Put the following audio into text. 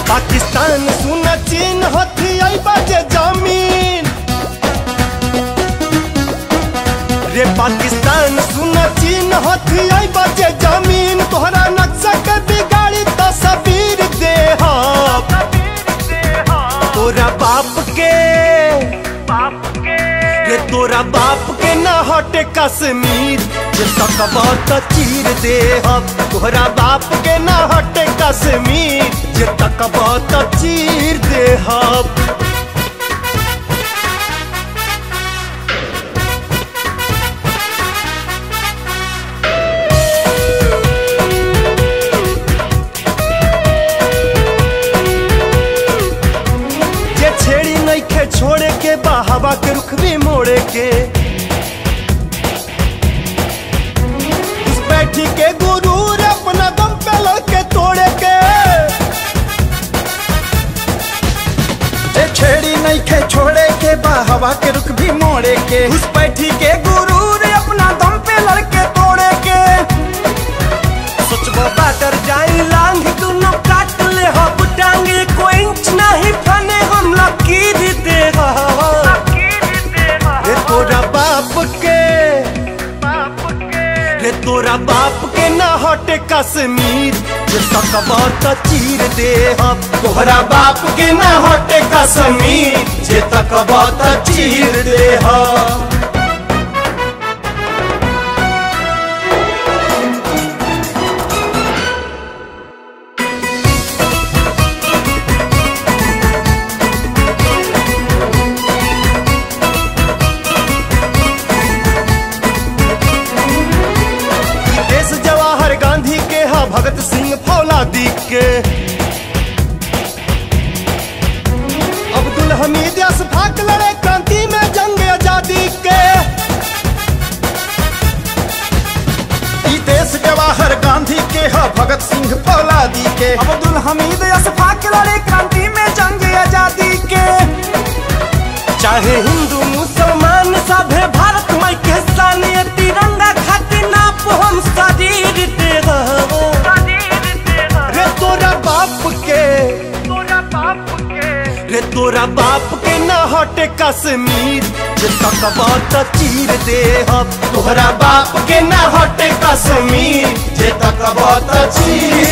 पाकिस्तान सुना चीन हथी आई बाजे जमीन रे पाकिस्तान सुना चीन हथी आई बाजे जमीन तोहरा नक्शा के बिगाड़ी तस्वीर दे तोरा बाप के रे तोरा बाप के ना हटे कश्मीर जे तकबा त चीर दे हम तोहरा बाप के ना हटे कश्मीर जे तकबा त चीर दे हम जे छेड़ी नहीं खे छोड़े के बा हवा के रुख भी मोड़े के उस बैठी के गुरूर अपना दम पे लड़के तोड़े के जे छेड़ी नहीं खे छोड़े के बा हवा के रुख भी मोड़े के उस बैठी के गुरूर अपना दम पे लड़के तोड़े के सोचबो बाटर जाई लांग दुनो काट ले हब टांगे कोई इंच नहीं फने हम लकीर दे रे तोरा बाप के रे तोरा बाप के ना हटे कश्मीर जे सकबा त चीर दे हम तोहरा बाप के ना हटे कश्मीर जे तकबा त चीर दे हम देश जवाहर गांधी के हा भगत सिंह फौलादी के अब्दुल हमीद अशफाक लड़े क्रांति में जंग आजादी के ई देश जवाहर गांधी के ह भगत सिंह फौलादी के अब्दुल हमीद अशफाक लड़े क्रांति में जंग आजादी के चाहे हिंदू मुसलमान सभे भारत माई के शान ये तिरंगा खातिर नाप हम शरीर दे रहो। रे तोरा बाप के रे तोरा बाप के ना हटे कश्मीर जे तकबा त चीर दे हम तोहरा बाप के ना हटे कश्मीर जे तकबा त चीर